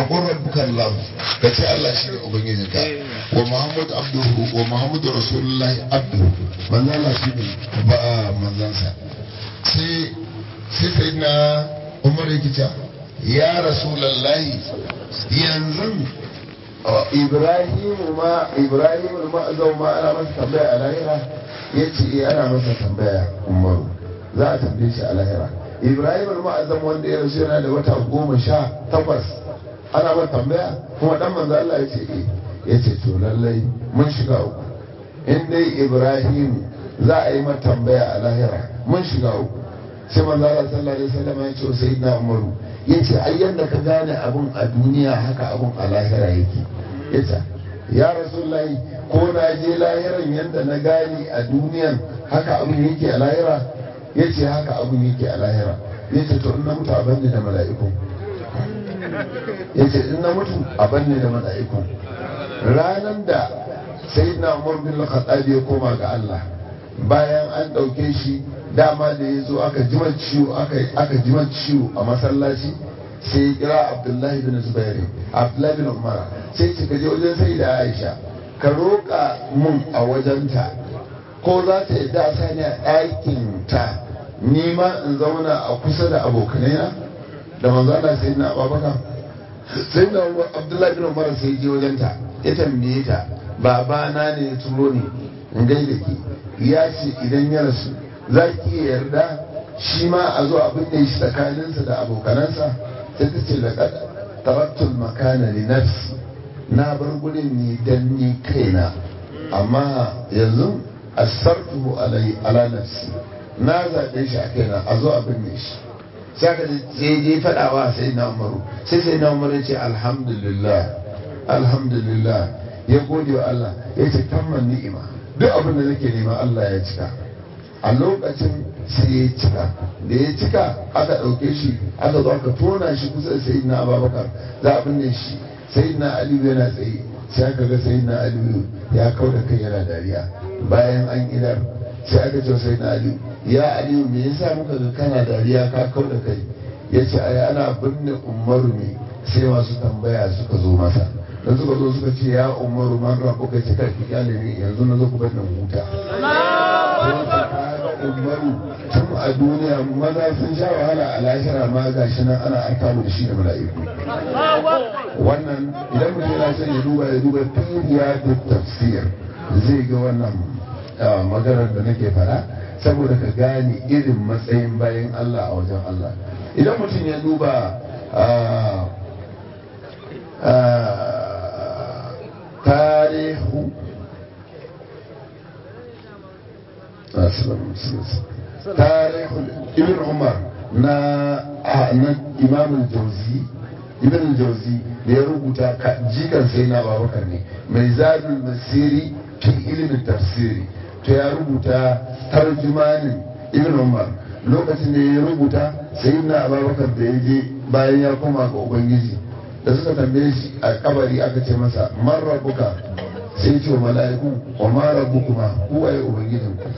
qur rabbuka allah ka ce Allah shi ne ubangijinka wa muhammad abduhu wa muhammad rasulullahi abduhu manzo Allah shi ne ba manzansa sai sai sayyidina umar yake cewa ya rasulullahi yanzu ibrahimu ma ibrahimu ma zau ma ana masa tambaya a lahira ya ce ana masa tambaya umaru za a tambaye shi a lahira ibrahim ma'azam wanda ya rasu yana da wata goma sha takwas ana masa tambaya kuma dan manzo Allah ya ce eh ya ce to lallai mun shiga uku in dai ibrahim za a yi mata tambaya a lahira mun shiga uku sai manzo Allah sallallahu alaihi wasallam ya ce sayyidina umaru yace ai yanda ka gane abun a duniya haka abun a lahira yake yace ya rasulullahi ko na je lahiran yanda na gane a duniyan haka abun yake a lahira yace haka abun yake a lahira yace to in na mutu a banne da mala'iku yace in na mutu a banne da mala'iku ranan da sayyidina umar bin al-khattab ya koma ga Allah bayan an ɗauke shi dama da ya zo aka jima ciwo aka jima ciwo a masallaci sai ya kira abdullahi bin zubairu abdullahi bin umara sai ce je wajen sai da aisha ka roƙa mun a wajenta ko za ta yadda a sani a ɗakin ta ni ma in zauna a kusa da abokanaina da manzo Allah sai na abubakar sai na abdullahi bin umara sai je wajenta ya tambaye ta babana ne ya turo ni in gaida ki ya ce idan ya rasu za ki yarda shi ma a zo abin da shi tsakaninsa da abokanansa sai ta ce da tarattul makana li nafsi na bar gurin ni dan ni kaina amma yanzu asartuhu alai ala nafsi na zaɓe shi a kaina a zo abin da shi sai ka sai je faɗawa sai na umaru sai sai na umaru ya ce alhamdulillah alhamdulillah ya gode wa Allah ya ce tamman ni'ima duk abin da nake nema Allah ya cika a lokacin sai ya cika da ya cika aka ɗauke shi aka zo aka tona shi kusa da sayyidina abubakar za a binne shi sayyidina aliyu yana tsaye sai aka ga sayyidina aliyu ya kau da kai yana dariya bayan an idar sai aka ce sayyidina aliyu ya aliyu me yasa muka ga kana dariya ka kau da kai ya ce ai ana binne umaru ne sai masu tambaya suka zo masa da suka zo suka ce ya umaru man rabu kai cika ki kyale ne yanzu na zo ku bar nan huta umaru tun a duniya maza sun sha wahala a lahira ma ga shi nan ana aika mu da shi da mala'iku wannan idan mutum yana son ya duba ya duba firiya da tafsir zai ga wannan maganar da nake fara saboda ka gane irin matsayin bayan Allah a wajen Allah idan mutum ya duba tarihu tarihu ibn umar na na imam al-jawzi ibn al-jawzi da ya rubuta jikan sai na babakar ne mai zadul masiri fi ilimin tafsiri to ya rubuta tarjumanin ibn umar lokacin da ya rubuta sai na ababakar da ya je bayan ya koma ga ubangiji da suka tambaye shi a kabari aka ce masa man rabuka sai ce wa mala'iku wa ma rabbukuma ku waye ubangijin ku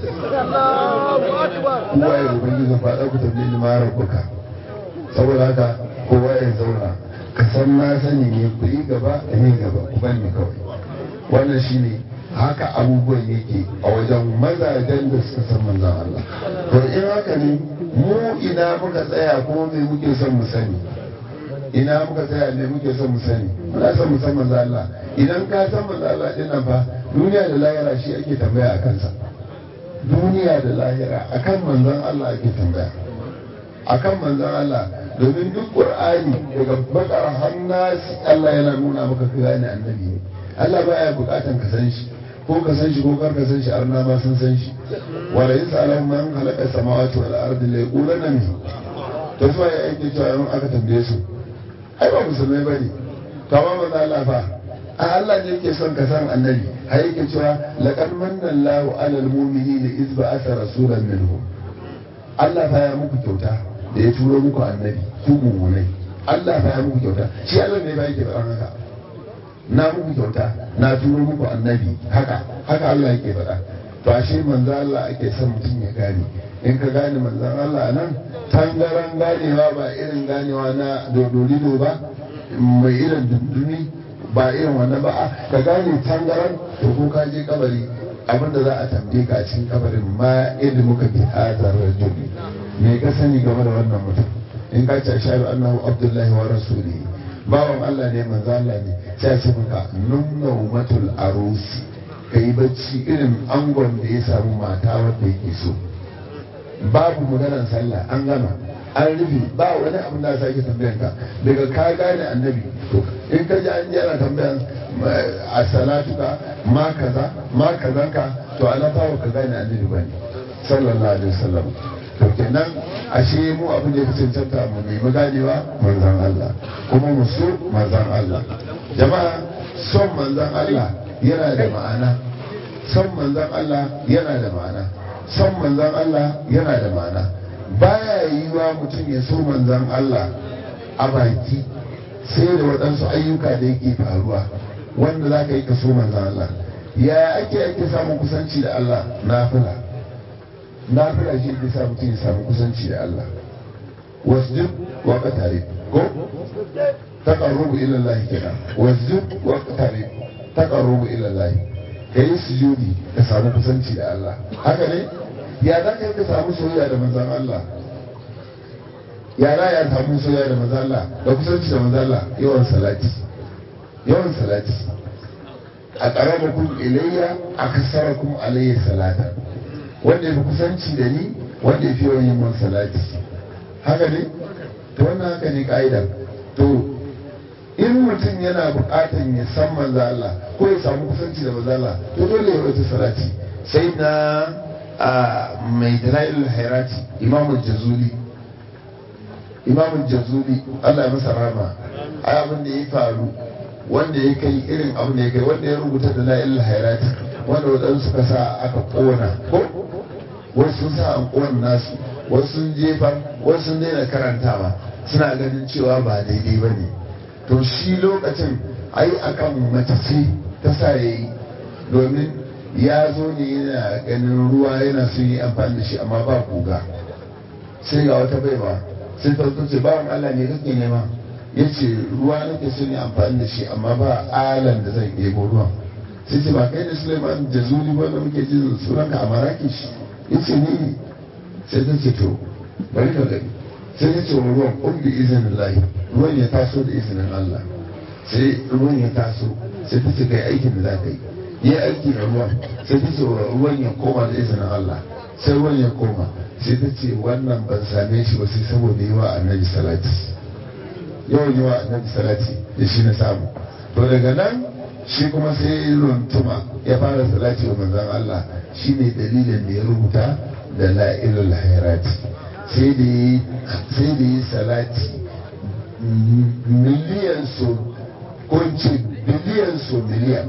ku waye ubangijin ku a ɗauku tambaye ni ma rabbuka saboda haka kowa ya zauna ka san na sani ne ku yi gaba da ni gaba ku bani kawai wannan shine haka abubuwan yake a wajen mazajen da suka san manzan Allah to in haka ne mu ina muka tsaya kuma me muke son mu sani ina muka tsaya ne muke son mu sani muna son mu san manzan Allah idan ka san manzan Allah din nan fa duniya da lahira shi ake tambaya a kansa duniya da lahira akan manzan Allah ake tambaya akan manzan Allah domin duk qur'ani daga bakar hannasi Allah yana nuna maka ka gane annabi ne Allah baya bukatan ka san shi ko ka san shi ko kar ka san shi arna ma sun san shi wala yin sa'alahu man khalaqa samawati wal ardi la yaquluna min to su ya yake cewa yawan aka tambaye su ai ba musulmai bane to amma manzo Allah fa a Allah ne yake son ka san annabi har yake cewa laqad manna Allahu 'alal mu'minina iz ba'atha rasulan minhum Allah fa ya muku kyauta da ya turo muku annabi ku mu'minai Allah fa ya muku kyauta shi Allah ne ba yake faɗan haka na muku kyauta na turo muku annabi haka haka Allah yake faɗa to ashe manzo Allah ake son mutum ya gane in ka gane manzon Allah nan tangaran ganewa ba irin ganewa na dodolido ba mai irin dundumi ba irin wannan ba ka gane tangaran to ko ka je kabari abin da za a tambaye ka a cikin kabarin ma yadda muka bi azar rajuli me ka sani game da wannan mutum in ka ce ashhadu annahu abdullahi wa rasulihi bawan Allah ne manzo Allah ne sai a ce maka nunna umatul arusi kai bacci irin angon da ya samu mata wanda yake so babu maganar sallah an gama an rufe ba wani abin da sake tambayan ka daga ka gane annabi to in ka ji an yana tambayan a salatu ka ma kaza ma kazan ka to ana bawa ka gane annabi bane sallallahu alaihi wasallam to kenan ashe mu abin da ya fi cancanta mu nemi ganewa manzan Allah kuma mu so manzan Allah jama'a son manzan Allah yana da ma'ana son manzan Allah yana da ma'ana son manzan Allah yana da ma'ana baya yi wa mutum ya so manzan Allah a baki sai da waɗansu ayyuka da yake faruwa wanda za ka yi ka so manzan Allah ya ake ake samun kusanci da Allah na fula na fula shi ke sa mutum ya samu kusanci da Allah wasjud wa qatari ko taqarrubu ila Allah kenan wasjud wa qatari taqarrubu ila Allah kai sujudi ka samu kusanci da Allah haka ne ya za ka ka samu soyayya da manzon Allah ya za ya samu soyayya da manzon Allah da kusanci da manzon Allah yawan salati yawan salati a ƙaramakun ilayya a kasarakum alayya salata wanda ya fi kusanci da ni wanda ya fi yawan yin man salati haka ne to wannan haka ne ka'idar to in mutum yana buƙatar ya san manzo Allah ko ya samu kusanci da manzo Allah to dole ya wata salati sai na mai dalailul hairati imamul jazuli imamul jazuli Allah ya masa rama ai abin da ya faru wanda ya kai irin abin da ya kai wanda ya rubuta dalailul hairati wanda wadansu suka sa aka kona ko wasu sun sa an kona nasu wasu sun jefar wasu sun daina karantawa suna ganin cewa ba daidai ba ne to shi lokacin ai akan mace ce ta sa ya yi domin ya zo ne yana ganin ruwa yana son yi amfani da shi amma ba kuga sai ga wata baiwa sai ta zo ce bawan Allah ne kake nema ya ce ruwa nake son yi amfani da shi amma ba alan da zan ɗebo ruwan sai ce ba kai da Suleiman da zuli ba da muke jin sunanka a Marakish ya ce ni sai ta ce to bari ka gani sai ta ce wa ruwan kun bi izinin lahi ruwan ya taso da izinin Allah sai ruwan ya taso sai ta ce kai aikin da za ka yi yi aiki da ruwan sai ta ce wa ruwan ya koma da izinin Allah sai ruwan ya koma sai ta ce wannan ban same shi ba sai saboda yi wa annabi salati yawan yi wa annabi salati da shi na samu to daga nan shi kuma sai runtuma ya fara salati wa manzon Allah shine dalilin da ya rubuta da la'ilul hairati sai da yi salati miliyan so ko ce biliyan so miliyan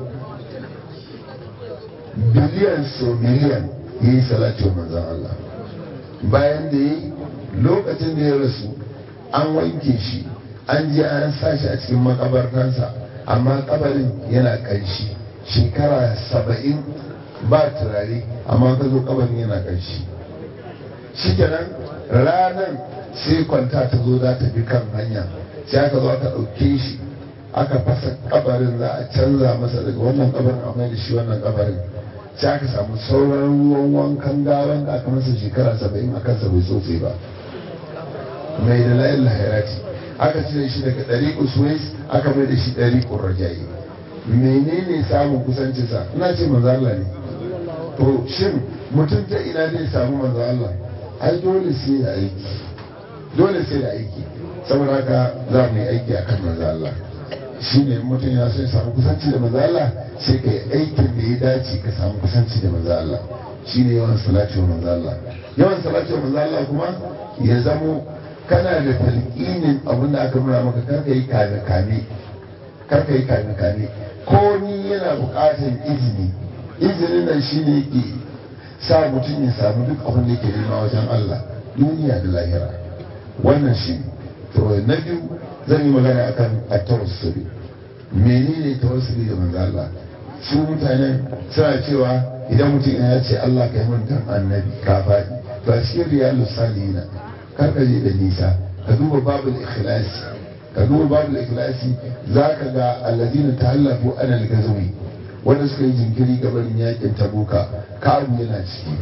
biliyan so miliyan ya yi salati wa manzan Allah bayan da ya yi lokacin da ya rasu an wanke shi an je an sa shi a cikin makabartansa amma kabarin yana ƙanshi shekara saba'in ba turare amma ka zo kabarin yana ƙanshi shikenan ranar sai kwanta ta zo za ta bi kan hanya sai aka zo aka ɗauke shi aka fasa kabarin za a canza masa daga wannan kabarin a mai da shi wannan kabarin sai aka samu sauran ruwan wankan gawan da aka masa shekara saba'in a kansa bai sosai ba mai da layin lahirati aka cire shi daga ɗariƙu suwais aka mai da shi ɗariƙun rajayi menene samun kusancinsa ina ce manzo Allah ne to shin mutum ta ina zai samu manzo Allah ai dole sai da aiki dole sai da aiki saboda haka za mu yi aiki akan manzo Allah shine mutum ya so ya samu kusanci da manzo Allah sai ka yi aikin da ya dace ka samu kusanci da manzo Allah shine yawan salati wa manzo Allah yawan salati wa manzo Allah kuma ya zamo kana da talqinin abin da aka nuna maka kar ka yi kame kame kar ka yi kame kame ko ni yana buƙatar izini izinin nan shine yake sa mutum ya samu duk abin da yake nema wajen Allah duniya da lahira wannan shi to na biyu zan yi magana akan at-tawassuli menene tawassuli da manzo Allah su mutanen suna cewa idan mutum ya ce Allah kai mun dan annabi ka faɗi to a cikin riyalus salihina kar ka je da nisa ka duba babul ikhlas ka duba babu ikhlasi za ka ga allazina tahallafu ana al-gazwi wanda suka yi jinkiri gaban yakin tabuka ka'abu yana ciki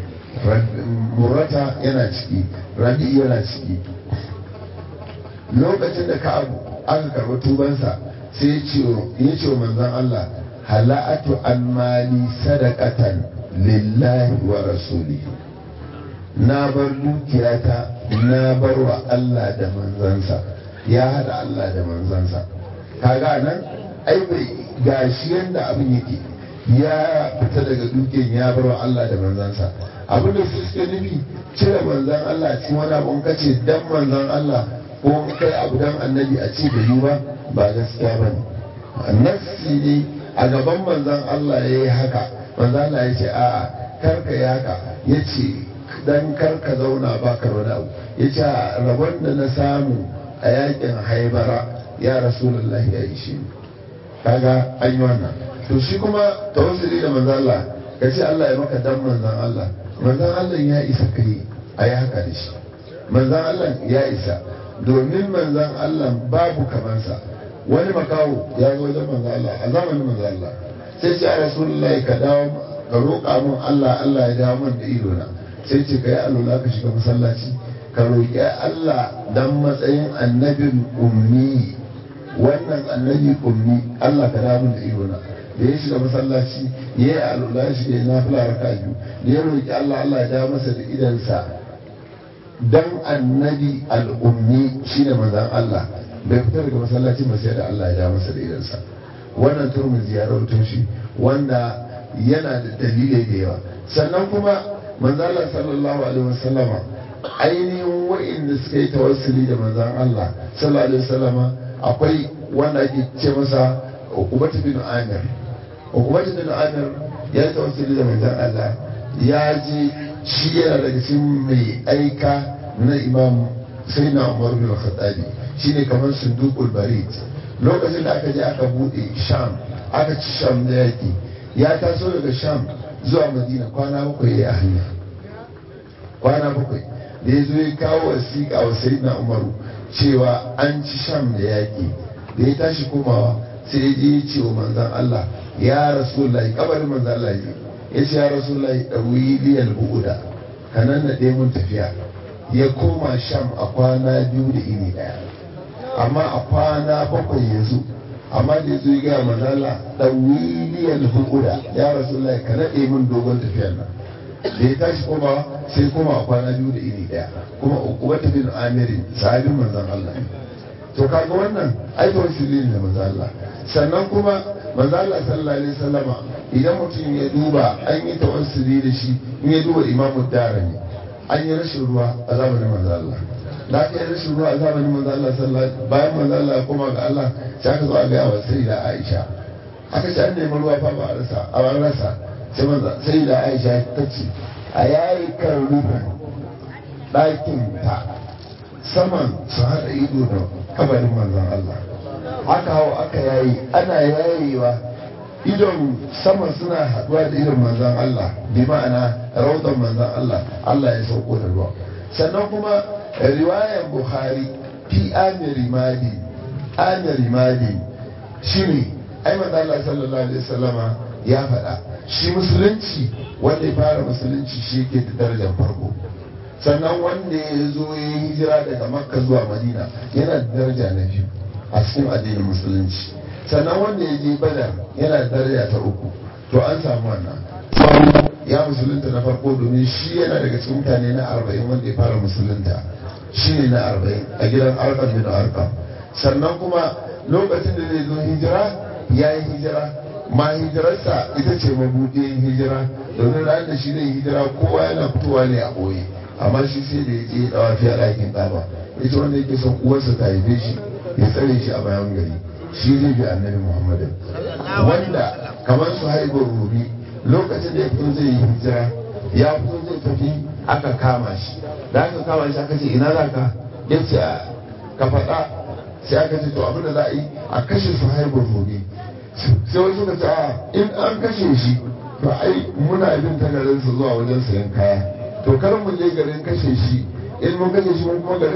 murata yana ciki rabi yana ciki lokacin da ka'abu aka karɓi tubansa sai ya ce wa manzon Allah hala'atu an mali sadaqatan lillahi wa rasuli na bar dukiyata na bar wa Allah da manzansa ya hada Allah da manzansa kaga nan ai bai gashi yanda abin yake ya fita daga dukiyar ya bar wa Allah da manzansa abin da su suke nufi cire manzan Allah cikin wani abu kace dan manzan Allah ko kai abu dan annabi a ce da yi ba ba gaskiya ba ne nassi ne a gaban manzan Allah ya yi haka manzan Allah ya ce a'a karka yi haka ya ce dan karka zauna ba ka wani abu ya ce rabon da na samu a yakin haibara ya rasulullah ya ishe ni kaga an yi wannan to shi kuma tawassuli da manzan Allah ka ce Allah ya maka dan manzan Allah manzan Allah ya isa kai a yi haka da shi manzan Allah ya isa domin manzan Allah babu kamansa wani makawo ya zo wajen manzan Allah a zamanin manzan Allah sai ce a rasulullah ka dawo ka roƙa mun Allah Allah ya dawo mun da ido na sai ce ka yi alula ka shiga masallaci ka roƙi Allah dan matsayin annabin ummi wannan annabi ummi Allah ka dawo mun da ido na da ya shiga masallaci ya yi alula ya shiga na fila raka biyu da ya roƙi Allah Allah ya dawo masa da idansa dan annabi al'ummi shine manzan Allah bai fita daga masallaci ba sai da Allah ya dawo masa da idansa wannan turmin ziyarar shi wanda yana da dalilai da yawa sannan kuma manzan Allah sallallahu alaihi wasallama ainihin wa'inda suka yi tawassuli da manzan Allah sallallahu alaihi wasallama akwai wanda ake ce masa ukubatu bin amir ukubatu bin amir ya yi tawassuli da manzan Allah ya je shi yana daga cikin mai aika na imam sai na umar bin khattabi shine kamar sundukul barit lokacin da aka je aka bude sham aka ci sham da yaki ya taso daga sham zuwa madina kwana bakwai ya hanya kwana bakwai da ya zo ya kawo wasiƙa wa sayyidina umaru cewa an ci sham da yaki da ya tashi komawa sai ya je ya ce wa manzan Allah ya rasulullahi kabarin manzan Allah ya ce ya rasulullahi ɗauyi liyal bu'uda kanan na ɗaya mun tafiya ya koma sham a kwana biyu da ini ɗaya amma a kwana bakwai ya zo amma da ya zo ya gaya manzala ɗauyi liyal bu'uda ya rasulullahi ka naɗe mun dogon tafiyar nan da ya tashi koma sai koma a kwana biyu da ini ɗaya kuma ukubata bin amirin sahabin manzan Allah to kaga wannan ai tawassuli ne da manzan Allah sannan kuma manzan Allah sallallahu alaihi wasallama idan mutum ya duba an yi tawassuli da shi in ya duba imamu darani an yi rashin ruwa a zamanin manzo Allah da aka yi rashin ruwa a zamanin manzo Allah sallallahu bayan manzo Allah ya koma ga Allah sai aka zo a gaya wa sai da Aisha aka ce an nemi ruwa fa ba a rasa a ban rasa sai manzo sai da Aisha ta ce a yayi kan rufin ɗakin ta saman su haɗa ido da kabarin manzon Allah aka hau aka yayi ana yayewa idon sama suna haduwa da idon manzan Allah bi ma'ana rautan manzan Allah Allah ya sauko da ruwa sannan kuma riwayan Bukhari fi amiri mali amiri mali shine ai manzan Allah sallallahu alaihi wasallama ya faɗa shi musulunci wanda ya fara musulunci shi ke da darajar farko sannan wanda ya zo ya yi hijira daga makka zuwa madina yana da daraja na biyu a cikin addinin musulunci sannan wanda ya je badar yana da daraja ta uku to an samu wannan ya musulunta na farko domin shi yana daga cikin mutane na arba'in wanda ya fara musulunta shi ne na arba'in a gidan arkam bin arkam sannan kuma lokacin da zai zo hijira ya yi hijira ma hijirarsa ita ce mabuɗin hijira domin ran da shi zai hijira kowa yana fitowa ne a ɓoye amma shi sai da ya je dawa fiye a ɗakin ɗaba ita wanda yake son uwarsa ta haife shi ya tsare shi a bayan gari shi zai bi annabi muhammadin wanda kamar su haibar rumi lokacin da ya fito zai yi hijira ya fito zai tafi aka kama shi da aka kama shi aka ce ina za ka ya ce ka faɗa sai aka ce to abin da za a yi a kashe su haibar rumi sai wasu suka ce a in an kashe shi to ai muna bin ta garinsa zuwa wajen sayan kaya to kar mu je garin kashe shi in mun kashe shi mun kuma garin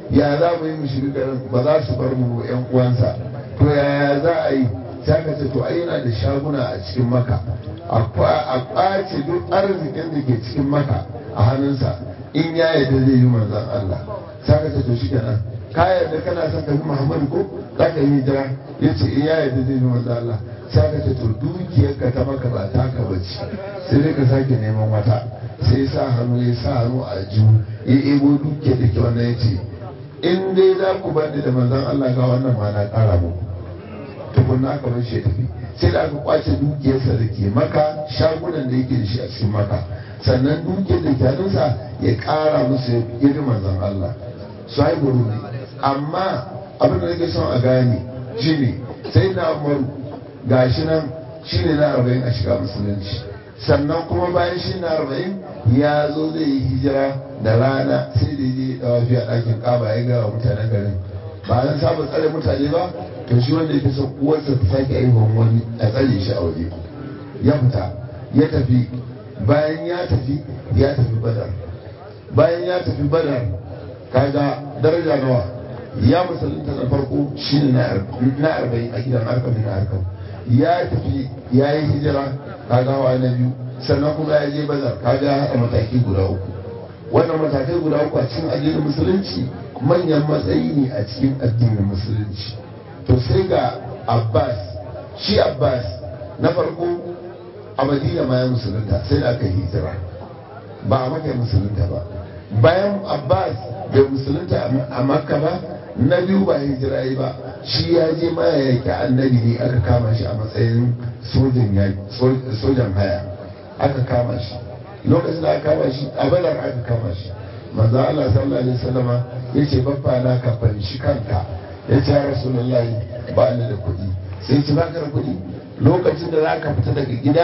ya za mu yi mu shiga garin ba za su bar mu yan uwansa to yaya za a yi sai ka ce to ai yana da shaguna a cikin maka a ƙwace duk arzikin da ke cikin maka a hannunsa in ya yarda zai yi manzan Allah sai ka ce to shi kenan ka yarda kana son ka bi Muhammadu ko za ka yi hijira ya ce in ya yarda zai yi manzan Allah sai ka ce to dukiyar ka ta maka ba taka ba ce sai dai ka sake neman wata sai sa hannu ya sa hannu a jihu ya ebo dukiyar da ke wannan ya ce in dai za ku bani da manzan Allah ga wannan ma na ƙara muku tukunna aka bar shi ya tafi sai da aka kwace dukiyarsa da ke maka shagunan da yake da shi a cikin maka sannan dukiyar da ke hannunsa ya kara musu irin manzon Allah su haiburu ne amma abin da nake son a gane shi ne sai na umaru gashi nan shi ne na arba'in a shiga musulunci sannan kuma bayan shi na arba'in ya zo zai yi hijira da rana sai da je dawafi a ɗakin kaba ya ga mutanen garin ba an saba tsare mutane ba to shi wanda yake son uwarsa ta sake aihuwan wani a tsare shi a waje ya fita ya tafi bayan ya tafi ya tafi badar bayan ya tafi badar kaga daraja nawa ya musulunta na farko shine na arba'in a gidan arkam na arkam ya tafi ya yi hijira kaga hawa na biyu sannan kuma ya je badar kaga ya haɗa mataki guda uku wannan matakai guda uku a cikin addinin musulunci manyan matsayi ne a cikin addinin musulunci to sai ga abbas shi abbas na farko a madina ma ya musulunta sai da aka yi hijira ba a maka musulunta ba bayan abbas bai musulunta a makka ba na biyu ba hijira yi ba shi ya je ma ya yaki annabi ne aka kama shi a matsayin sojan haya aka kama shi lokacin da aka kama shi a badar aka kama shi manzo Allah sallallahu alaihi wasallama yace baffa na ka fanshi kanka yace ya rasulullahi ba ni da kuɗi sai ce baka da kuɗi lokacin da za ka fita daga gida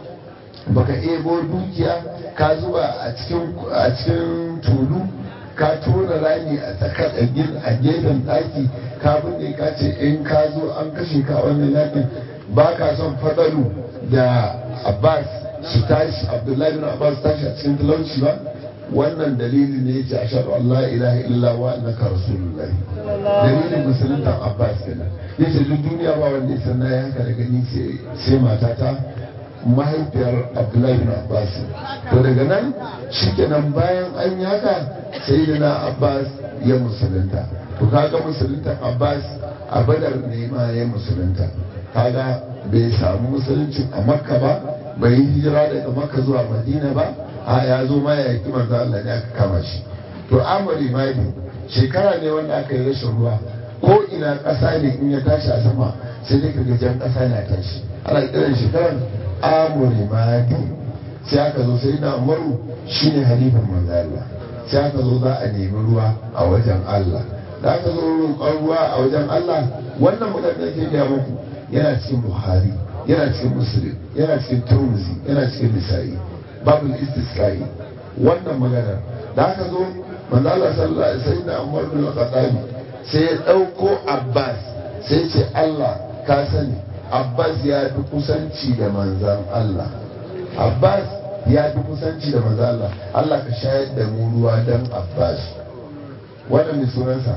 baka ebo dukiya ka zuba a cikin a cikin tulu ka tona rami a tsakar a gefen ɗaki ka binne ka ce in ka zo an kashe ka wannan yakin ba ka son fadalu da abbas su tashi abdullahi bin abbas tashi a cikin talauci ba wannan dalili ne ya ce a shaɗu Allah ilaha illa wa annaka rasulullahi dalilin musulunta abbas kenan ya ce duk duniya ba wanda ya san na haka da gani sai matata mahaifiyar abdullahi bin abbas to daga nan shikenan bayan an yi haka sai da na abbas ya musulunta to kaga musulunta abbas a badar ne ma ya musulunta kaga bai samu musuluncin a makka ba bai yi hijira daga makka zuwa madina ba a ya zo ma ya yaki manzo Allah ne aka kama shi to amari mali shekara ne wanda aka yi rashin ruwa ko ina ƙasa ne in ya tashi a sama sai dai kaga jan ƙasa na tashi ana kiran shekarar amuri mali sai aka zo sai na umaru shine halifan manzo Allah sai aka zo za a nemi ruwa a wajen Allah da aka zo roƙon ruwa a wajen Allah wannan maganar ke gaya muku yana cikin Buhari yana cikin Muslim yana cikin Tirmidhi yana cikin Nisa'i babu istisqai wannan maganar da aka zo manzo Allah sallallahu alaihi wasallam Umar bin Khattab sai ya dauko Abbas sai ce Allah ka sani Abbas ya fi kusanci da manzan Allah Abbas ya fi kusanci da manzan Allah Allah ka shayar da mu ruwa dan Abbas wannan ne sunansa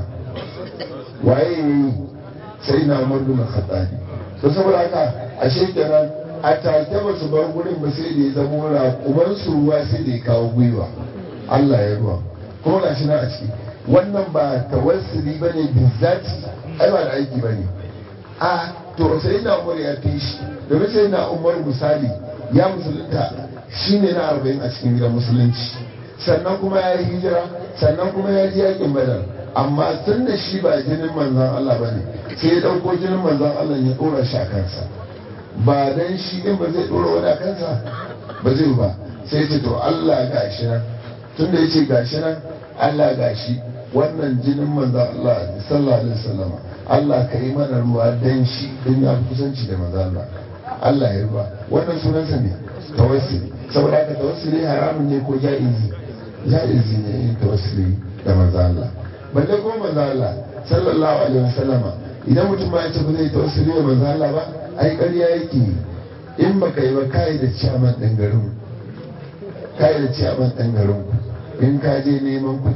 waye ne sai na Umar bin Khattab to saboda haka ashe kenan a take ba su bar gurin ba sai da ya zama raƙuman su ruwa sai da ya kawo gwiwa Allah ya ruwa kuma ga shi na a ciki wannan ba tawassuli ba ne bizzati ai ba da aiki ba ne a to sai na umar ya fi shi domin sai na umar misali ya musulunta shi ne na arba'in a cikin gidan musulunci sannan kuma ya yi hijira sannan kuma ya ji yakin badar amma tun da shi ba jinin manzan Allah ba ne sai ya ɗauko jinin manzan Allah ya ɗora shi a kansa ba dan shi din ba zai ɗora wani a kansa ba zai ba sai ce to Allah gashi nan tun da ya ce gashi nan Allah gashi wannan jinin manzan Allah sallallahu alaihi wasallam Allah ka yi mana ruwa dan shi din ya kusanci da manzan Allah Allah ya ruwa wannan sunansa ne tawassuli saboda haka tawassuli haramun ne ko ja'izi ja'izi ne yin tawassuli da manzan Allah balle ko manzan Allah sallallahu alaihi wasallam idan mutum ma ya ce ba zai tawassuli da manzan Allah ba ai ƙarya yake in baka yi ba kai da ciyaman ɗan garin kai da ciyaman ɗan garin in ka je neman kuɗi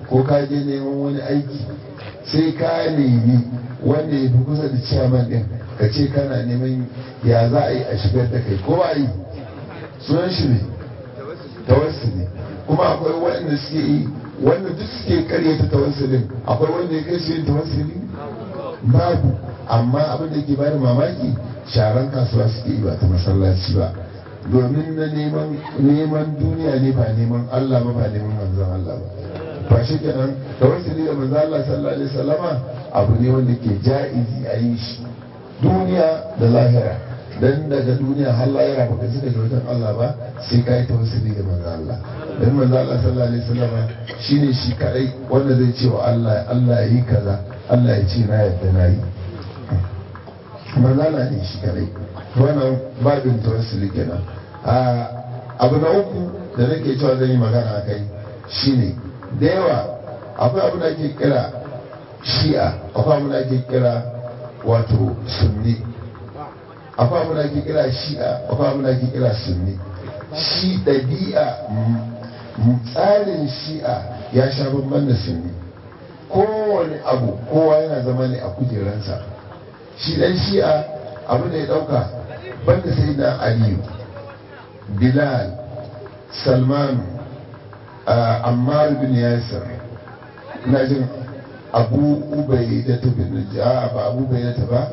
ko ka je neman wani aiki sai ka nemi wanda ya fi kusa da ciyaman din ka ce kana neman ya za a yi a shigar da kai ko ba yi sunan shi ne tawassuli kuma akwai waɗanda suke yi wanda duk suke karyata tawassulin akwai wanda ya kai su yin tawassuli babu amma abin da ke bada mamaki sharan kasuwa suke yi ba ta masallaci ba domin na neman duniya ne ba neman Allah ba ba neman manzon Allah ba ba shi kenan tawassuli da manzon Allah sallallahu alaihi wasallama abu ne wanda ke ja'izi a yi shi duniya da lahira dan daga duniya har lahira ba ka suka wajen Allah ba sai ka yi tawassuli da manzon Allah dan manzon Allah sallallahu alaihi wasallama shine shi kadai wanda zai ce wa Allah Allah yi kaza Allah ya ce na yadda na yi manzala ne shi kadai wannan babin tawassuli kenan abu na uku da nake cewa zan yi magana a kai shine da yawa akwai abu da ake kira shi'a akwai abu da ake kira wato sunni akwai abu da ake kira shi'a akwai abu da ake kira sunni shi ɗabi'a tsarin shi'a ya sha bamban da sunni kowane abu kowa yana zama ne a kujeransa shi dan shi'a abin da ya dauka banda sai na aliyu bilal salman ammar bin yasir ina jin abu ubai da ta bin ba abu bai da ta ba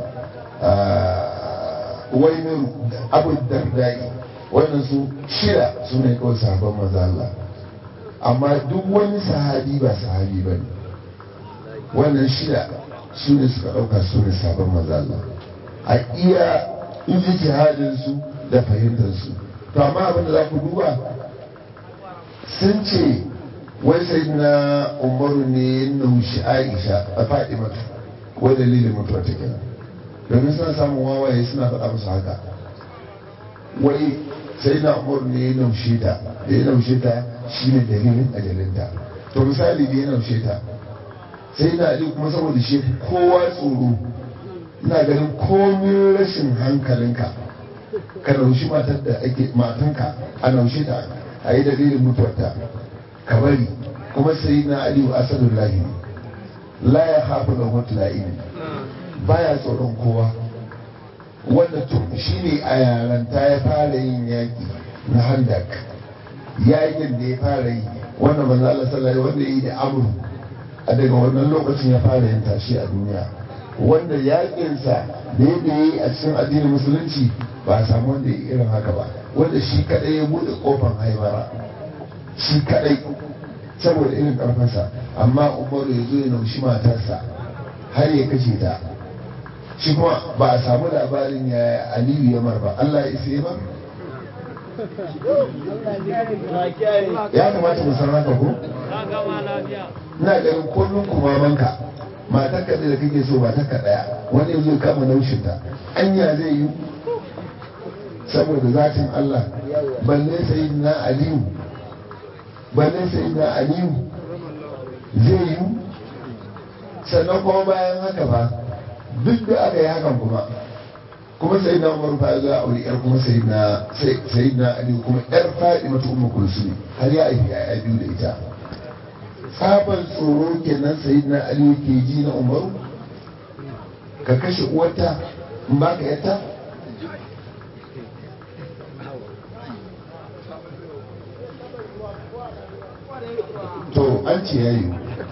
waimin abu dardai wannan su shida su ne kawai sahabban maza Allah amma duk wani sahabi ba sahabi ba ne wannan shida su ne suka ɗauka su ne sabon mazala a iya ijtihadinsu da fahimtarsu to amma abin da za ku duba sun ce wai sai na umaru ne naushi aisha a faɗi mata wai dalilin mutuwa ta kenan domin suna samun wawaye suna faɗa musu haka wai sai na umaru ne ya naushe ta da ya naushe ta shi ne dalilin ajalinta to misali da ya naushe ta sai na ali kuma saboda shi kowa tsoro ina ganin komin rashin hankalinka ka naushi matar da ake matanka a naushe ta a yi dalilin mutuwarta ka bari kuma sai na ali asadun lahi la ya hafu da wata la'ini baya tsoron kowa wanda tun shi ne a yaranta ya fara yin yaƙi na handak yaƙin da ya fara yi wanda manzo Allah sallallahu wanda ya yi da amru a daga wannan lokacin ya fara yin tashi a duniya wanda yaƙinsa da yadda ya yi a cikin addinin musulunci ba a samu wanda ya yi irin haka ba wanda shi kadai ya buɗe kofan haibara shi kadai saboda irin ƙarfinsa amma umaru ya zo ya naushi matarsa har ya kashe ta shi kuma ba a samu labarin ya aliyu ya mar ba Allah ya isa mar ya kamata mu san haka ko ina ganin kullum kuma manka matar ka da kake so matar ka daya wani zai kama naushin ta anya zai yi saboda zatin Allah balle sai na aliyu balle sai na aliyu zai yi sannan kuma bayan haka ba duk da aka yi hakan kuma kuma sai na umar fa za a wuri yar kuma sai na sai na ali kuma yar fadi mata ummu kulsumi har ya aifi ya biyu da ita sabon tsoro kenan sai na ali yake ji na umaru ka kashe uwarta in ba ka yata to an ce yayi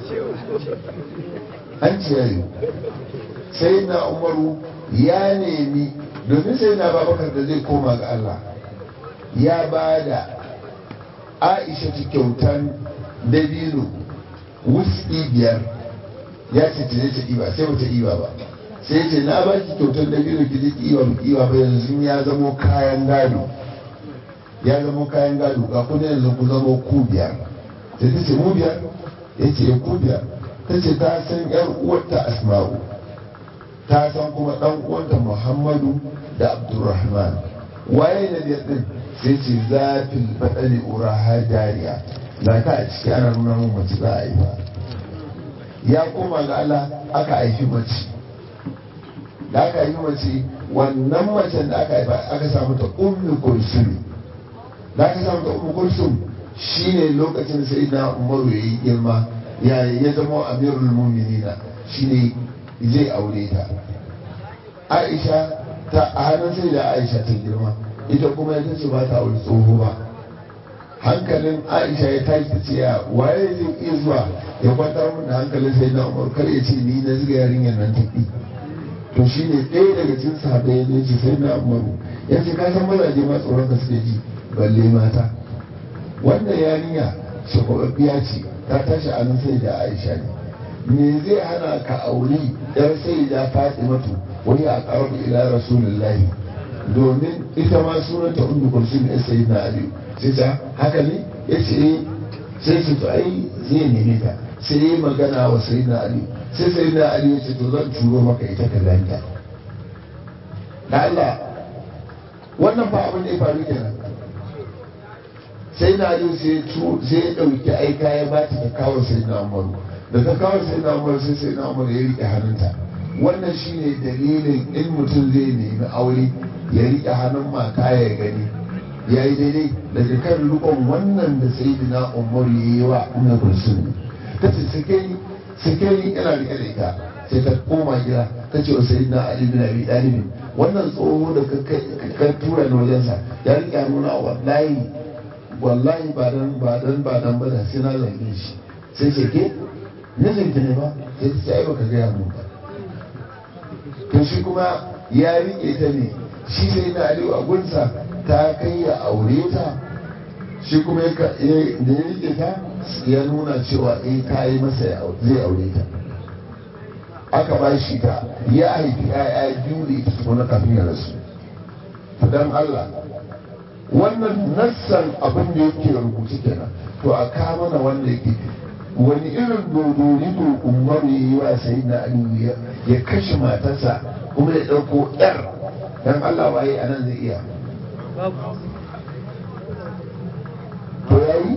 an ce yayi sai na umaru ya nemi domin sai na babakar da zai koma ga Allah ya ba da aisha ta kyautan dabino wuski biyar ya ce ta ta iba sai bata iba ba sai ce na ba ki kyautan dabino ki zai iba ba iba ba yanzu ya zamo kayan gado ya zamo kayan gado ga kuma yanzu ku zamo ku biyar sai ta ce mu biyar ya ce ku biyar ta ce ta san yar uwarta asma'u ta san kuma dan uwanta muhammadu da abdurrahman waye na biyar din sai ce zafin baɗani uraha jariya da ka a ciki ana nuna mun mace za a yi ba ya koma ga Allah aka aiki mace da aka aiki mace wannan macen da aka haifa aka samu ta ummu kulsum da aka samu ta ummu kulsum shine lokacin sai na umaru yayi girma ya ya zama amirul mu'minina shine zai aure ta aisha ta a hannun sai da aisha ta girma ita kuma ita ce ba ta aure tsoho ba hankalin aisha ya tashi ta ce ya waye zai iya zuwa ya kwantar mun da hankalin sai na umar kar ya ce ni na ziga yarinyar nan tafi to shi ne ɗaya daga cikin sahabbai ya ce sai na umaru ya ce ka san mazaje ma tsoron ka suke ji balle mata wannan yarinya shakwababbiya ce ta tashi a nan sai da aisha ne me zai hana ka auri yar sai da fatimatu wani a karabu ila rasulullahi domin ita ma sunanta ummu kulsum ya sayi na ali sai ta haka ne ya ce sai su to ai zai neme ta sai yi magana wa sayi na ali sai sayi na ali ya ce to zan turo maka ita ka ganta da Allah wannan fa abin da ya faru kenan sai na ali sai ya ɗauki aika ya ba ta kawo sai na umaru da ta kawo sai na umaru sai sai na umaru ya riƙe hannunta wannan shine dalilin in mutum zai nemi aure ya riƙe hannun mata ya gani ya yi daidai daga kan rikon wannan da sai na umaru ya yi wa umar kulsum ne ta ce sake ni sake ni ina riƙe da ita sai ta koma gida ta ce wa sai na ali bin abi dalibin wannan tsoho da ka tura ni wajensa ya riƙe hannuna wallahi wallahi ba dan ba dan ba dan ba da sai na zage shi sai ce ke mijinki ne ba sai ta ce ai baka gaya mun ba to shi kuma ya rike ta ne shi sai na aliyu a gunsa ta kai ya aure ta shi kuma da ya rike ta ya nuna cewa eh ta yi masa zai aure ta aka ba shi ta ya haifi ya biyu da ita tukuna kafin ya rasu dan Allah wannan nassan abin da yake rubuce kenan to a ka mana wanda yake wani irin dodori do umaru ya yi wa sai na aliyu ya kashe matarsa kuma ya ɗauko yar dan Allah waye a nan zai iya to ya yi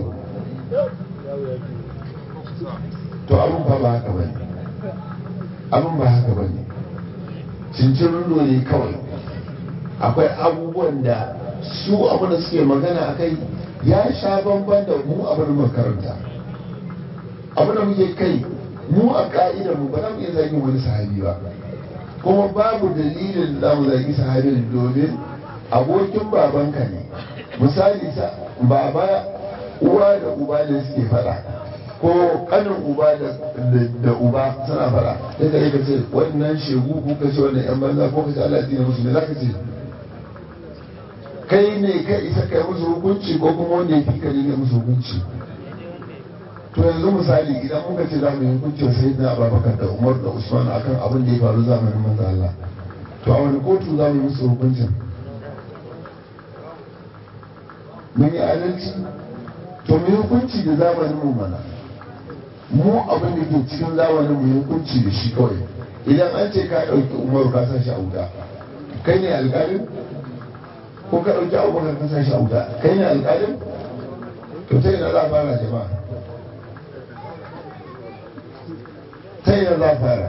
to abin ba ba haka bane abin ba haka bane cincin ne kawai akwai abubuwan da su abin da suke magana a kai ya sha bamban da mu abin makaranta abin da muke kai mu a ka'idar mu ba za mu iya zagin wani sahabi ba kuma babu dalilin da za mu zagi sahabin domin abokin babanka ne misali sa baba uwa da uba da suke fada ko kanin uba da uba suna fada sai ka ka ce wannan shegu ko ka ce wannan yan banza ko ka ce Allah ya musu ne za ka ce kai ne ka isa kai musu hukunci ko kuma wanda ya fi ka ne musu hukunci to yanzu misali idan muka ce za mu yi hukunci sai na ababakar da umar da usman akan abin da ya faru zamanin manzo Allah to a wani kotu za mu yi musu hukuncin mun yi adalci to mu yi hukunci da zamanin mu mana mu abin da ke cikin zamanin mu yi hukunci da shi kawai idan an ce ka ɗauki umaru ka sa shi a wuta kai ne alƙalin ko ka ɗauki abubakar ka sa shi a wuta kai ne alƙalin to ta yana za a fara jama'a ta yana za a fara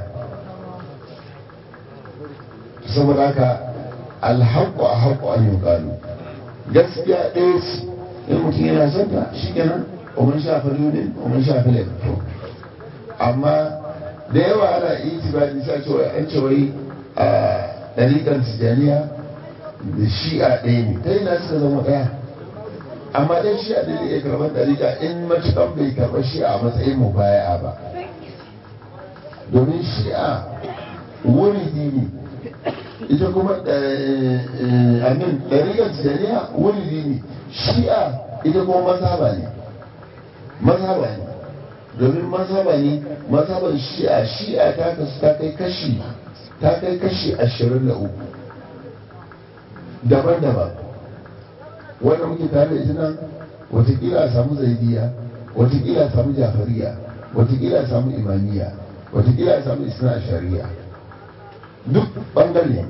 saboda haka alhaƙu a haƙu an yi ƙalu gaskiya ɗaya ce in mutum yana son ta shi kenan umar shafa ne umar shafa ne amma da yawa ana itibari sa cewa an ce wai a ɗariƙar tijjaniya da shi'a ɗaya ne ta yana suka zama ɗaya amma ɗan shi'a da zai iya karɓar ɗariƙa in matuƙan bai karɓar shi'a a matsayin mu baya ba domin shi'a wuridi ne ita kuma amin ɗariƙar tijjaniya wuridi ne shi'a ita kuma mazhaba ne mazhaba ne domin mazhaba ne mazhaban shi'a shi'a ta kasu ta kai kashi ta kai kashi ashirin da uku daban-daban wanda muke tare da ita nan watakila a samu zaidiya watakila a samu jafariya watakila a samu imaniya watakila a samu isna shari'a duk bangare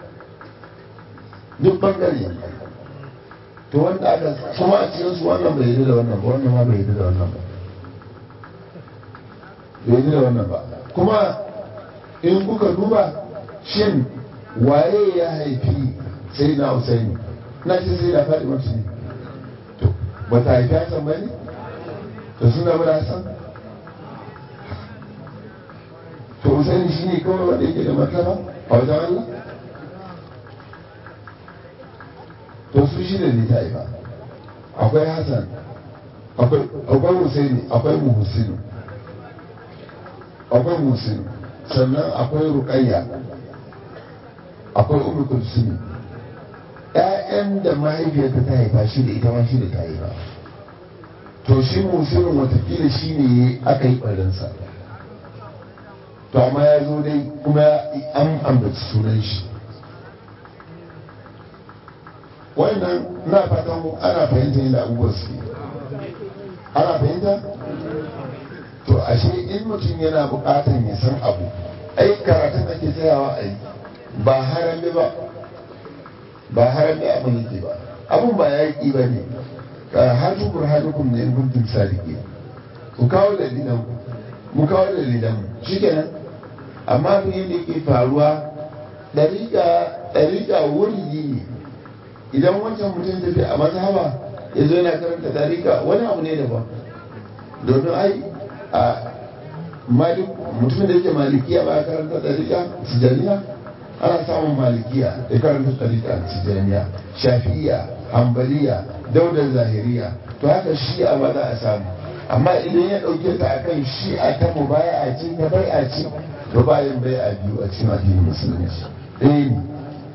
duk bangare to wanda aka kuma a cikin su wannan bai yi da wannan ba wannan ma bai yi da wannan ba bai yi da wannan ba kuma in kuka duba shin waye ya haifi sai na usaini na ce sai da faɗi mace ne to ba ta haifi hasan ba ne to suna bada hasan to Husaini shi ne kawai wanda yake da martaba a wajen Allah to su shi ne ta haifa akwai Hassan akwai Husaini akwai Muhsinu akwai Muhsinu sannan akwai Ruqayya akwai Ummu Kulsumi ƴaƴan da mahaifiyarta ta haifa shi da ita ma shi da ta haifa to shi Muhsinu watakila shi ne aka yi ɓarinsa to amma ya zo dai kuma an ambaci sunan shi wannan na fatan ana fahimta yadda abubuwa suke ana fahimta to ashe in mutum yana bukatan ya san abu ai karatun ake tsayawa a yi ba harami ba ba harami abu yake ba abun ba ya yi ba ne har su burhanukum ne in kuntum sadiki ku kawo dalilan mu kawo dalilan shi kenan amma abin yadda yake faruwa ɗariƙa wuri ne idan wancan mutum tafi a mazhaba ya zo yana karanta ɗariƙa wani abu ne daban domin ai a malik mutumin da yake malikiya ba ya karanta ɗariƙa tijaniya ana samun malikiya ya karanta ɗariƙa tijaniya shafiya hambaliya daudar zahiriya to haka shi a ba za a samu amma idan ya ɗauke ta akan shi a ta mubaya a ce ta bai a ce to bayan bai a biyu a cikin addinin musulunci ɗaya ne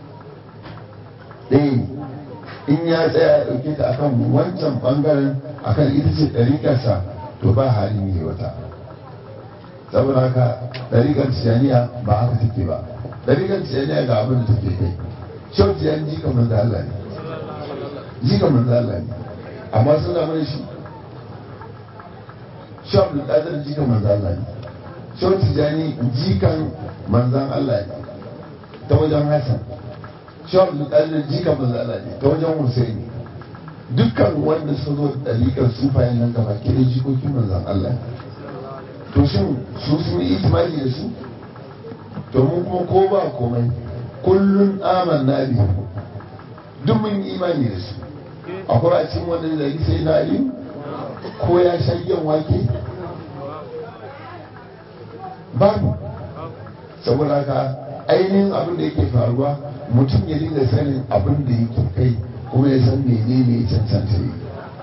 ɗaya ne in ya tsaya ya ɗauke ta akan wancan ɓangaren akan ita ce ɗariƙarsa to ba halin yi wata saboda haka ɗariƙar tijaniya ba haka take ba ɗariƙar tijaniya ga abin da take kai shau tijani jika manzo Allah ne jika manzo Allah ne amma sun da mana shi shau da ƙadar jika manzo Allah ne shau tijani jikan manzan Allah ne ta wajen Hassan shawar da ɗalibin jikan manzala ne ta wajen Hussaini dukkan wanda suka zo da ɗariƙar sufayen nan gaba ke da jikokin manzan Allah to shin su sun yi itimali da su to mun kuma ko ba komai kullun aman na biyu duk mun yi imani da su akwai a cikin wanda zai sai na aliyu ko ya shayyan wake babu saboda haka ainihin abin da yake faruwa mutum ya dinga sanin abin da yake kai kuma ya san menene ya cancanta yi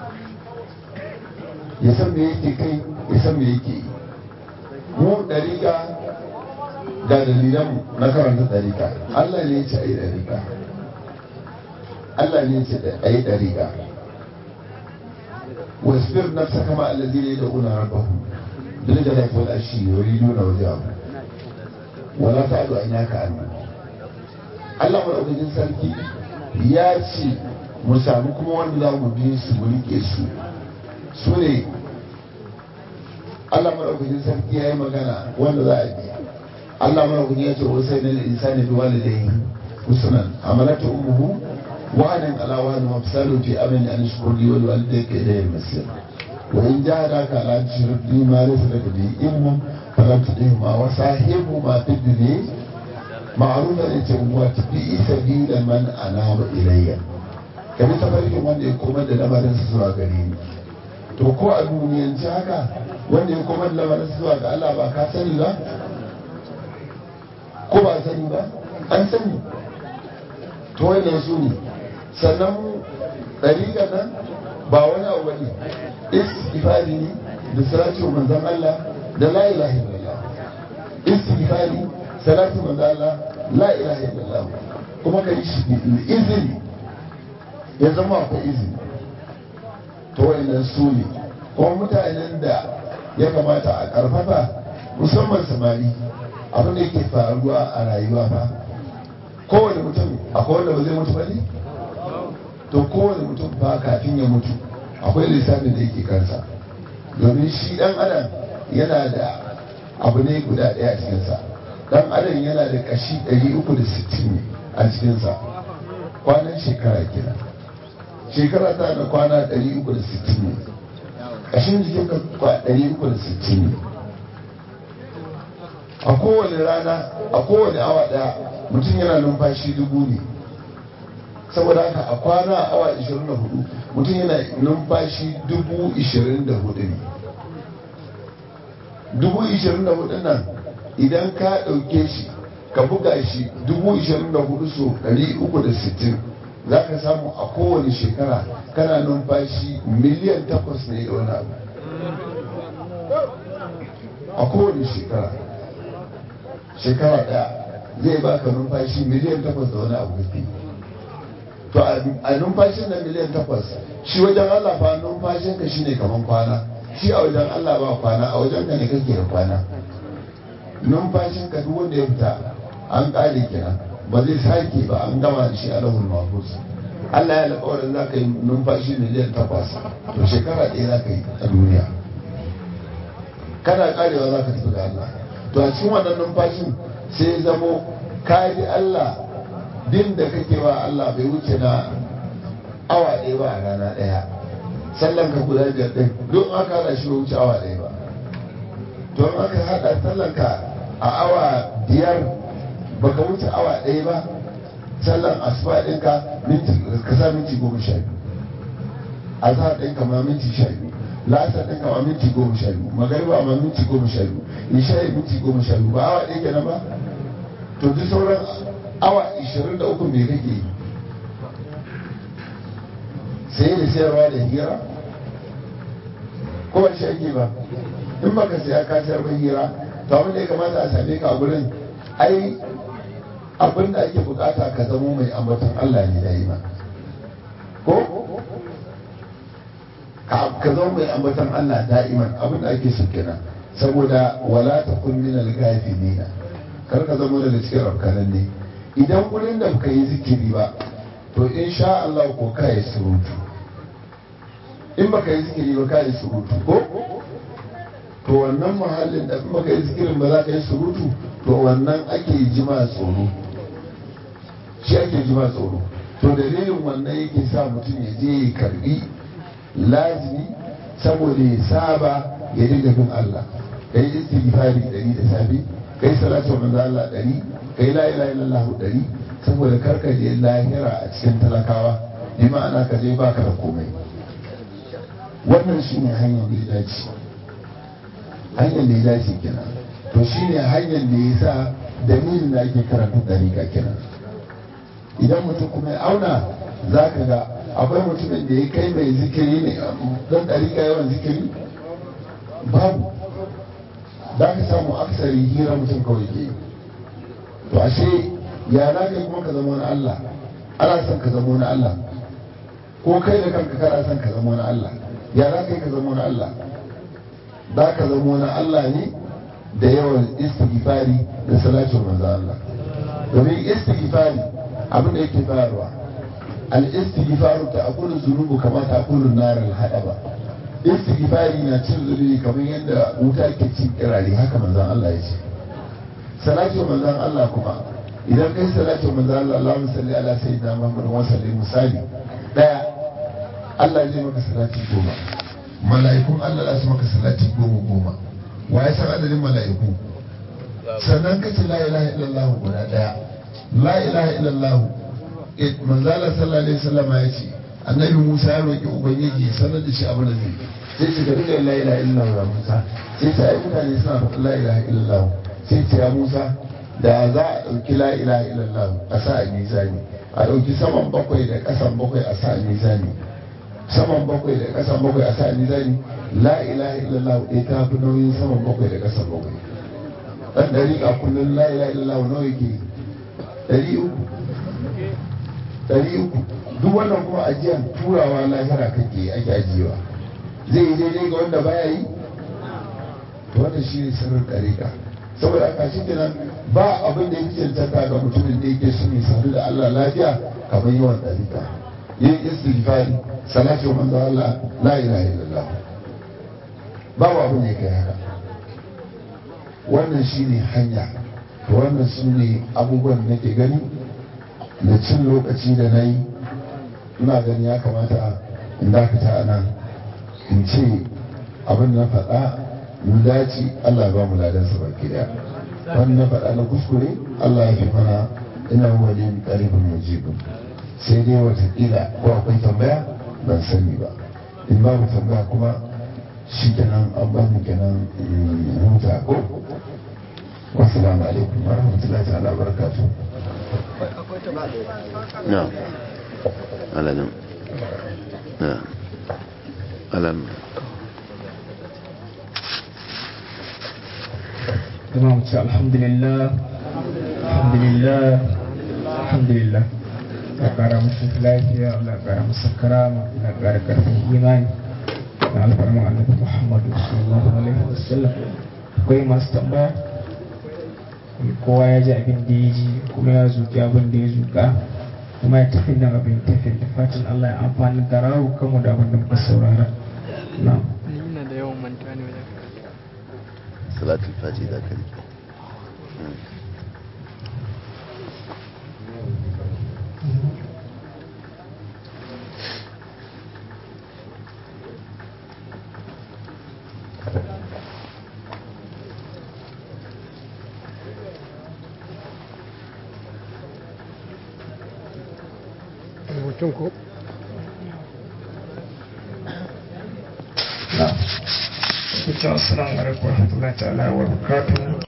ya san me yake kai ya san me yake yi mu ɗariƙa ga dalilan na karanta ɗariƙa Allah ne ya ce a yi ɗariƙa Allah ne ya ce a yi ɗariƙa wasbir nafsaka ma allazina yad'una rabbahum bil ghadati wal ashi yuriduna wajhahu wala ta'du aynaka anhu Allah madaukakin sarki ya ce mu samu kuma wanda za mu bi su mu rike su su ne Allah madaukakin sarki ya yi magana wanda za a bi Allah madaukakin ya ce wa sai na insani bi walidayhi husnan amalatu ummuhu وعنا على وهن وابسلوا في امن ان اشكر لي ولوالديك الي المسير وان جاهداك على ان تشرك لي ما ليس لك به علم فلا تطعهما وصاحبهما في الدنيا معروفا واتبعي سبيل من اناب الي kabi tafarkin wanda ya komar da lamarinsa zuwa gare ni to ko a duniyanci haka wanda ya komar da lamarinsa zuwa ga Allah ba ka sani ba ko ba sani ba an sani to wannan su ne sannan ɗariƙa nan ba wani abu ne istighfari ne da salatu manzon Allah da la ilaha illallah istighfari salatu manzon Allah la ilaha illallah kuma kai shi izini ya zama akwai izini to wannan su ne kuma mutanen da ya kamata a ƙarfafa musamman samari abin da yake faruwa a rayuwa fa kowane mutum akwai wanda ba zai mutu ba ne to kowane mutum ba kafin ya mutu akwai lissafin da yake kansa domin shi dan adam yana da abu ne guda ɗaya a cikinsa dan adam yana da kashi 360 ne a cikinsa kwanan shekara kina shekara ta da kwana 360 ne kashin jikin ka 360 ne a kowane rana a kowane awa ɗaya mutum yana numfashi dubu ne saboda haka a kwana awa 24 mutum yana numfashi dubu 24 ne dubu 24 nan idan ka ɗauke shi ka buga shi dubu ishirin da hudu so ɗari uku da sittin za ka samu a kowane shekara kana numfashi miliyan takwas ne da wani abu a kowane shekara shekara ɗaya zai baka numfashi miliyan takwas da wani abu kake to a numfashin na miliyan takwas shi wajen Allah fa numfashin ka shine kaman kwana shi a wajen Allah ba kwana a wajen ka ne kake da kwana numfashin ka duk wanda ya fita an kare kenan ba zai sake ba an gama da shi a lahul mahfuz Allah ya alƙawarin za ka yi numfashi miliyan takwas to shekara ɗaya za ka yi a duniya kana karewa za ka tafi da Allah to a cikin wannan numfashin sai zamo kaji Allah din da kake wa Allah bai wuce na awa ɗaya ba a rana ɗaya sallan ka guda biyar ɗin don aka haɗa shi bai wuce awa ɗaya ba don aka haɗa sallan ka a awa biyar baka wuce awa ɗaya ba sallan asuba ɗinka minti ka sa minti goma sha biyu azhar ɗinka ma minti sha biyu la'asar ɗinka ma minti goma sha biyu magariba ma minti goma sha biyu isha'i minti goma sha biyu ba awa ɗaya kenan ba to duk sauran awa 23 me kake yi sai da sayarwa da hira ko ba shi ake ba in baka saya ka sayar ba hira to abin da ya kamata a same ka a gurin ai abin da ake bukata ka zamo mai ambaton Allah ne da yi ma ko ka zama mai ambaton Allah da'iman abin da ake so kenan saboda wala takun min al-ghafilina kar ka zama daga cikin rafkanan ne idan wurin da ka yi zikiri ba to in sha Allah ko ka yi surutu in baka yi zikiri ba ka yi surutu ko to wannan muhallin da in baka yi zikirin ba za ka yi surutu to wannan ake jima tsoro shi ake jima tsoro to dalilin wannan yake sa mutum ya je ya karbi lazimi saboda ya saba ya dinga bin Allah ka yi istighfari ɗari da safe kai salatu manzo Allah ɗari kai la ilaha illallah ɗari saboda karka je lahira a cikin talakawa bi ma'ana ka je baka da komai wannan shine hanyar da ya dace hanyar da ya dace kenan to shine hanyar da ya sa dalilin da ake karanta ɗariƙa kenan idan mutum kuma ya auna za ka ga akwai mutumin da ya kai mai zikiri ne don ɗariƙa yawan zikiri babu za ka samu aksari hira mutum kawai ke to ashe ya na kai kuma ka zama wani Allah ana son ka zama wani Allah ko kai da kanka kana son ka zama wani Allah ya na kai ka zama wani Allah za ka zama wani Allah ne da yawan istighfari da salatin manzo Allah domin istighfari abin da yake bayarwa al istighfaru ta akulu zunubu kama ta akulu nar al hadaba istighfari na cin zunubi kamar yadda wuta ke cin kirare haka manzon Allah ya ce salatin manzon Allah kuma idan kai salatin manzon Allah Allahumma salli ala sayyidina Muhammad wa sallim misali daya Allah zai maka salati goma mala'ikun Allah za su maka salati goma goma wa ya san adadin mala'iku sannan kace la ilaha illallah guda daya la ilaha illallah manzo Allah sallallahu alaihi wasallam ya ce annabi Musa ya roki ubangiji ya sanar da shi abin da zai sai ce gari la ilaha illallah ya Musa sai ce ai mutane suna faɗin la ilaha illallah sai ce ya Musa da za a ɗauki la ilaha illallah a sa a mizani a ɗauki saman bakwai da ƙasan bakwai a sa a mizani saman bakwai da ƙasan bakwai a sa a mizani la ilaha illallah ɗaya ta fi nauyin saman bakwai da ƙasan bakwai ɗan ɗari a kullum la ilaha illallah nawa yake ɗari uku ɗari uku duk wannan kuma ajiyar turawa lahira kake ake ajiyewa zai yi daidai ga wanda baya yi to wannan shi ne sirrin ɗariƙa saboda haka shi kenan ba abin da ya fi cancanta ga mutumin da yake son ya sadu da Allah lafiya kamar yawan ɗariƙa yin istighfari salatu manzo Allah la ilaha illallah babu abin da ya kai haka wannan shine hanya to wannan su ne abubuwan da nake gani da cin lokaci da na yi ina gani ya kamata in dakata a nan in ce abin da na faɗa mu dace Allah ba mu ladansa baki daya wani na faɗa na kuskure Allah ya fi mana ina wani ƙarfin mujibin sai dai watakila ko akwai tambaya ban sani ba in babu tambaya kuma shi kenan an ba mu kenan huta ko wassalamu alaikum wa rahmatullahi ta'ala wa barakatuh نعم على نعم نعم على zama mu ce alhamdulillah alhamdulillah alhamdulillah ya kara musu lafiya Allah ya kara musu karama Allah ya kara karfin imani da alfarman annabi Muhammadu sallallahu alaihi wasallam akwai masu tambaya kowa ya ji abin da ya ji kuma ya zuƙi abin da ya zuƙa kuma ya tafi nan abin tafi da fatan Allah ya amfani da rawu kanmu da abin da muka saurara na'am ina da yawan manta ne wajen صلاة الفاتحة ذاك rubutun ko na'am Assalamu alaikum warahmatullahi ta'ala wa barakatuh